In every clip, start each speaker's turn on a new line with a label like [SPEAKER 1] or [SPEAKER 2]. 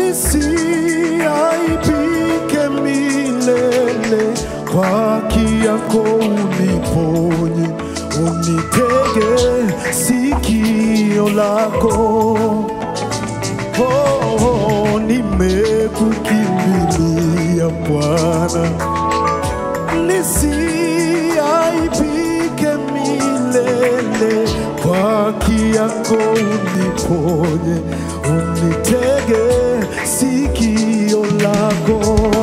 [SPEAKER 1] nisiaibike milele, kwa haki yako uniponye, unitege sikio lako. Oh, nimekukimbilia Bwana, nisiaibike milele, kwa haki yako uniponye, unitege sikio lako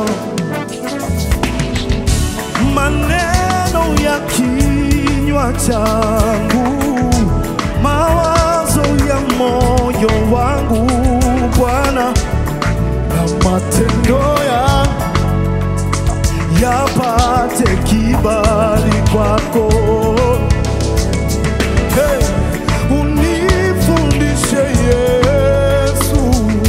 [SPEAKER 1] maneno ya kinywa changu, mawazo ya moyo wangu Bwana, na matendo ya yapate kibali kwako. Hey, unifundishe Yesu,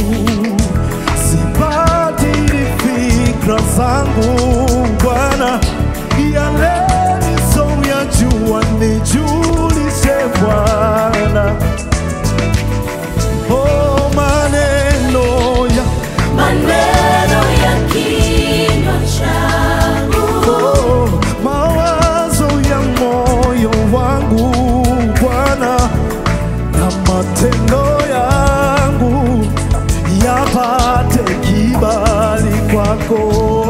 [SPEAKER 1] sibadili fikra zangu Bwana, yale nisoyajua nijulishe Bwana. Oh, maneno ya
[SPEAKER 2] Maneno ya kinywa changu,
[SPEAKER 1] oh, mawazo ya moyo wangu Bwana, na matendo yangu yapate kibali kwako.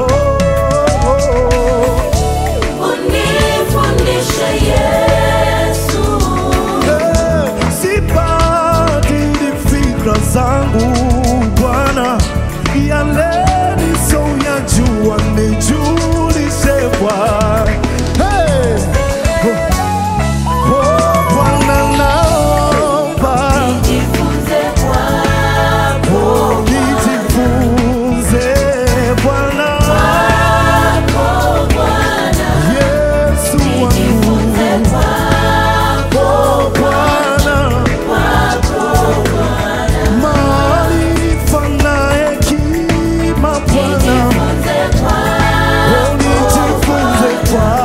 [SPEAKER 2] unifundishe Yesu,
[SPEAKER 1] Eh, Sibadili fikra zangu Bwana, yale nisoyajua nijulishe Bwana. Hey! Oh, oh, Bwana naomba
[SPEAKER 2] jifunze kwako,
[SPEAKER 1] nijifunze Bwana
[SPEAKER 2] kwako Bwana,
[SPEAKER 1] Yesu
[SPEAKER 2] jifunze
[SPEAKER 1] wangu
[SPEAKER 2] kwako,
[SPEAKER 1] Oh, Bwana
[SPEAKER 2] kwako Bwana,
[SPEAKER 1] maarifa na hekima Bwana
[SPEAKER 2] jifunze kwako,
[SPEAKER 1] Oh, nijifunze kwako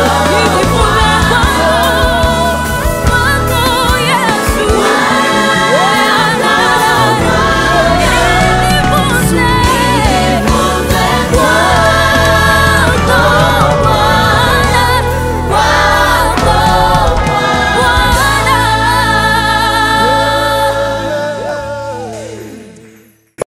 [SPEAKER 2] wako